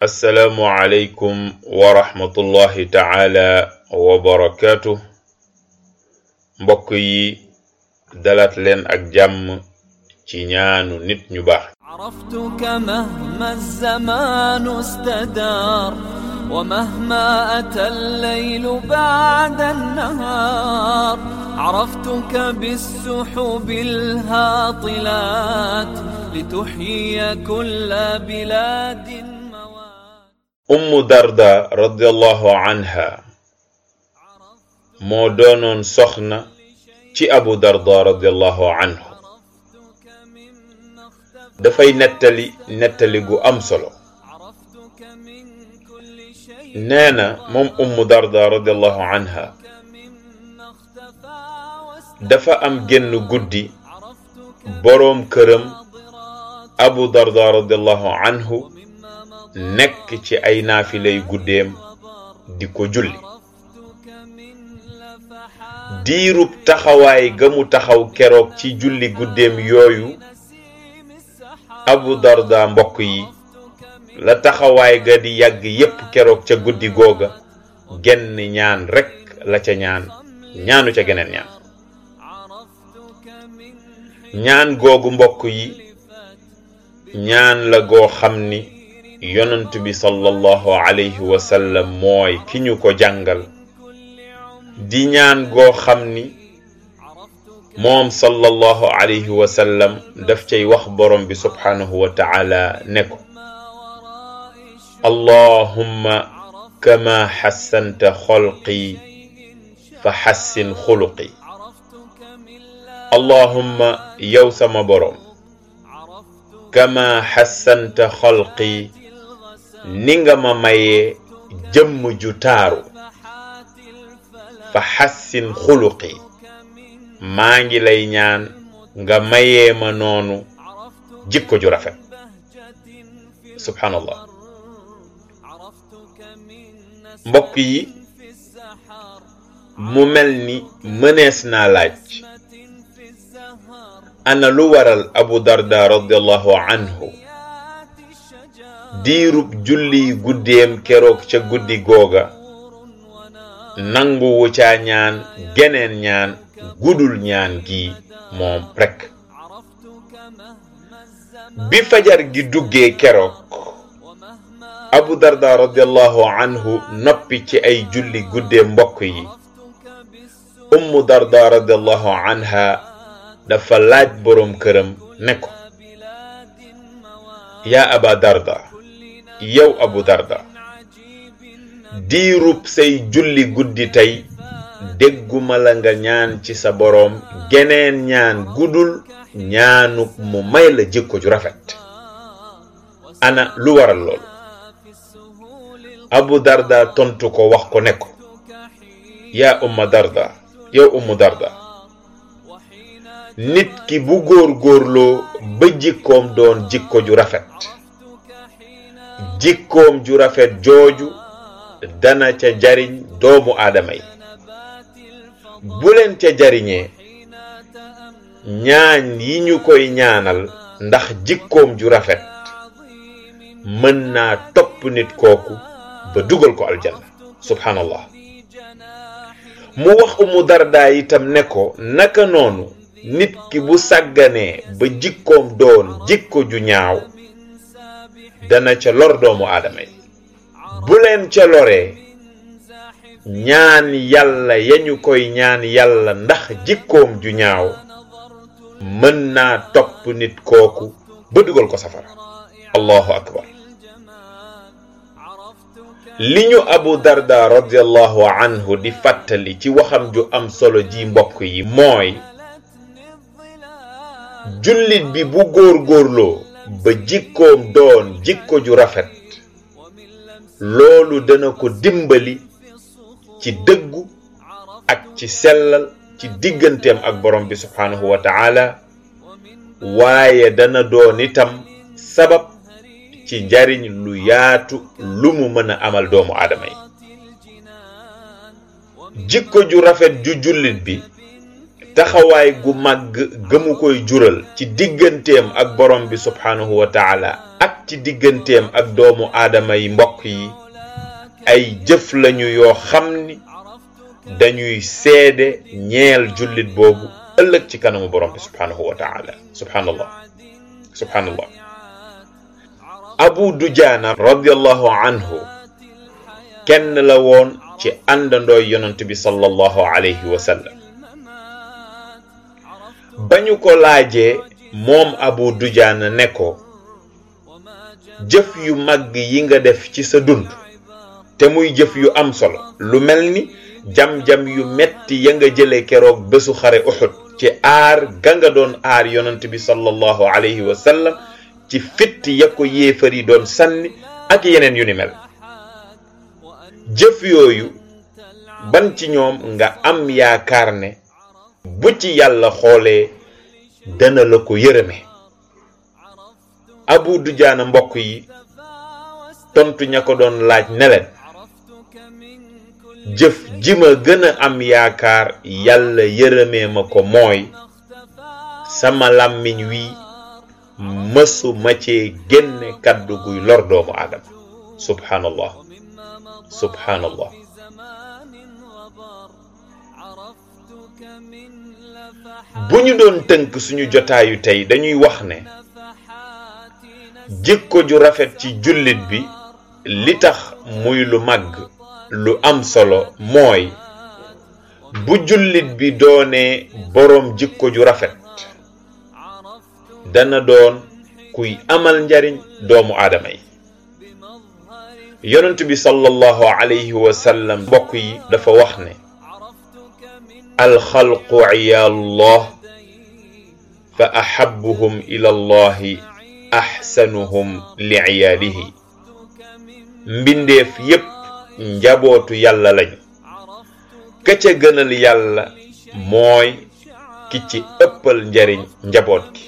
assalaamu aleykum wa rahmatullahi taala wa barakaatu mbokk yi dalaat leen ak jàmm ci ñaanu nit ñu baax عرفتك مهما الزمان استدار ومهما أتى الليل بعد النهار عرفتك بالسحب الهاطلات لتحيي كل بلاد موات ummu darda radiallahu anha moo doonoon soxna ci abu darda radiallahu anhu عرفتك مما اختفى dafay nettali nettali gu am solo عرفتك من كل شيء nee na moom ummu darda radiallahu anha مما اختفى dafa am génn guddi عرفتك boroom këram ناظرات abu darda radiallahu anhu مما مضى nekk ci ay naafilay guddeem di ko julli عرفتك من لفحات diirub taxawaay ga mu taxaw keroog ci julli guddeem yooyu نسيم السحاب abu darda mbokk yi عرفتك من la taxawaay ga di yàgg yépp keroog ca guddi googa genn ñaan rekk la ca ñaan ñaanu ca geneen ñaan عرفتك من ñaan googu mbokk yi ñaan la goo xam ni yonent bi sallallahu alayhi wa sallam mooy ki ñu ko jàngal كل عمر di ñaan goo xam ni عرفتك moom sallallahu alayhi wa sallam daf cay wax borom bi subhanahu wa ta'ala ne ko ما وراء الشر allahumma kama xassanta xolqi fa xassin xuluqi عرفتك من لا allahumma yow sama borom عرفتك kama xassanta xolqi ni nga ma mayee jëmm ju taaru لفحات الفلك fa xassin xuluqi من maa ngi lay ñaan nga mayee ma noonu عرفتك jikko ju rafet بهجة في subhanallah عرفتك من mbokk yi في السحر mu mel ni mënees naa laaj في الزهر ana lu waral abu darda radiallahu anhu يات الشجر diirub julli guddeem keroog ca guddi googa نور ونار nanguwu caa ñaan geneen ñaan gudul ñaan gi moom rekk عرفتك مهما الزمان bi fajar gi duggee keroog ومهما abu darda radiallahu anhu noppi ci ay julli guddee mbokk yi عرفتك بالسوء ummu darda radiallahu anha dafa laaj boroom këram ne ko بلاد موات yaa aba darda yow abu darda عجيب diirub say julli guddi tey dégguma la nga ñaan ci sa boroom geneen ñaan gudul ñaanuk mu may la jikko ju rafet ana lu waral loolu في السهول abu darda tontu ko wax ko ne ko الكحيل yaa umma darda yow ummu darda وحين nit ki bu góor góorloo ba jikkoom doon jikko ju rafet عرفتك حين jikkoom ju rafet jooju dana ca jariñ doomu aadama yi نبات الفضل bu leen ca jariñee حين تأمل ñaan yi ñu koy ñaanal ndax jikkoom ju rafet عظيم mën naa topp nit kooku ba dugal ko aljanna subhanallah في جناح mu wax umu dardaa itam ne ko naka noonu nit ki bu sàgganee ba jikkoom doon jikko ju ñaaw من سابح dana ca lor doomu aadama yi bu leen ca loree زاحف ñaan yàlla yañu koy ñaan yàlla ndax jikkoom ju ñaaw نظرت mën naa topp nit kooku ba dugal ko safara رائع allahu akbar الجمال عرفتك li ñu abu darda radiallahu anhu di fàttali ci waxam ju am solo ji mbokk yi mooy ملتني الظلال jullit bi bu góor-góorloo ba jikkoom doon jikko ju rafet ومن لمس loolu dana ko dimbali في الصخور ci dëggu عرفت ak ci sellal ci digganteem ak borom bi subhaanahu wa taala ومن waaye dana doon itam sabab ci njariñ lu yaatu lu mu mën a amal doomu aadama yi الجنان ومن jikko ju rafet ju jullit bi taxawaay gu màgg gëmu koy jural ci digganteem ak borom bi subhaanahu wa taala ak ci digganteem ak doomu aadama yi mbokk yi ay jëf lañu yoo xam ni dañuy seede ñeel jullit boobu ëllëg ci kanamu borom bi subhaanahu wa taala subhaanallah subhaanallah abu dujaana radiallahu anhu kenn la woon ci àndandooy yonent bi sallallahu alayhi wa sallam ba ñu ko laajee moom abu dujaana ne ko jëf yu màgg yi nga def ci sa dund te muy jëf yu am solo lu mel ni jam-jam yu metti ya nga jële keroog bésu xare uxud ci aar ga nga doon aar yonent bi sallallahu alayhi wa sallam ci fitt ya ko yéefar yi doon sànni ak yeneen yu ni mel jëf yooyu ban ci ñoom nga am yaakaar ne bu ci yàlla xoolee dana la ko yërëme abu dujaana mbokk yi tontu ña ko doon laaj ne leen jëf ji ma gën a am yaakaar yàlla yërëmee ma ko mooy sama làmmiñ wi mësu ma cee génne kàddu guy lor doomu aadama subhanallah subhanallah bu ñu doon tënk suñu jotaayu tey dañuy wax ne jikko ju rafet ci jullit bi li tax muy lu màgg lu am solo mooy bu jullit bi doonee boroom jikko ju rafet dana doon kuy amal njariñ doomu aadama yi yonent bi sallallahu alayhi wa sallam mbokk yi dafa wax ne alxalqu ciyaalullah fa ahabuhum ila allahi axsanuhum li ciyaalihi mbindeef yépp njabootu yàlla lañu ka ca gënal yàlla mooy ki ci ëppal njariñ njaboot gi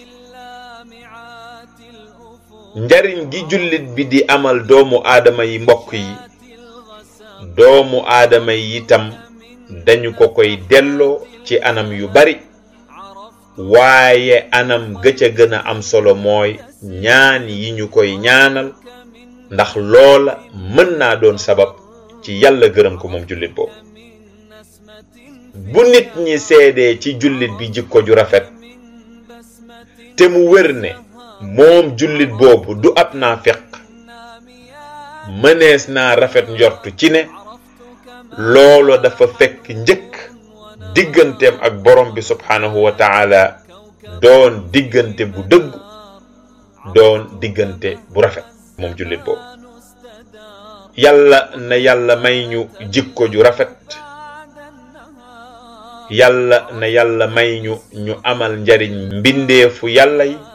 njariñ gi jullit bi di amal doomu aadama yi mbokk yi doomu aadama yi itam dañu ko koy delloo ci anam yu bari waaye anam ga ca gën a am solo mooy ñaan yi ñu koy ñaanal ndax loola mën naa doon sabab ci yàlla gërëm ko moom jullit boobu bu nit ñi seedee ci jullit bi jikko ju rafet te mu wér ne moom jullit boobu du ab naafiq mënees naa rafet njortu ci ne loolo dafa fekk njëkk digganteem ak borom bi subhaanahu wa taala doon diggante bu dëggu doon diggante bu rafet moom jullit boobu yàlla na yàlla may ñu jikko ju rafet yàlla na yàlla may ñu ñu amal njariñ mbindeefu yàlla yi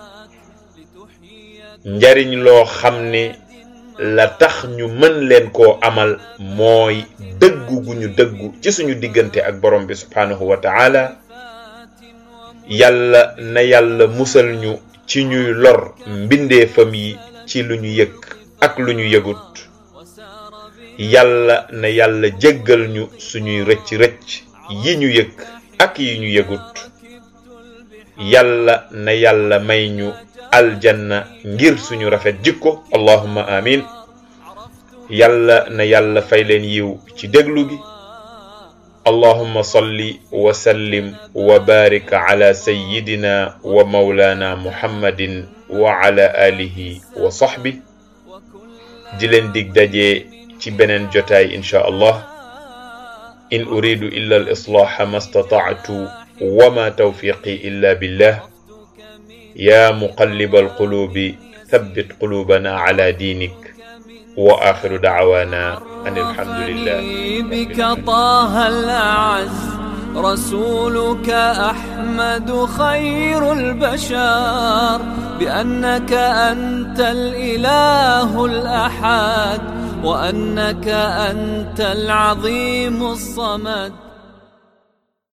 njariñ loo xam ne la tax ñu mën leen koo amal mooy dëggu gu ñu dëggu ci suñu diggante ak borom bi subhaanahu wa taala yàlla na yàlla musal ñu ci ñuy lor mbindeefam yi ci lu ñu yëg ak lu ñu yëgut yàlla na yàlla jéggal ñu suñuy rëcc rëcc yi ñu yëg ak yi ñu yëgut yàlla na yàlla may ñu aljanna ngir suñu rafet jikko allahumma amin yàlla na yàlla fay leen yiw ci déglu gi allahumma salli wa sallim wa barik ala sayyidina wa mawlana muhammadin wa ala alihi wa sahbi di leen dig daje ci beneen jotaay insha allah in uridu illa al islaha ma stata'tu wa ma tawfiqi illa billah يا مقلب القلوب ثبت قلوبنا على دينك وآخر دعوانا أن الحمد لله بك طه الأعز رسولك أحمد خير البشر بأنك أنت الإله الأحد وأنك أنت العظيم الصمد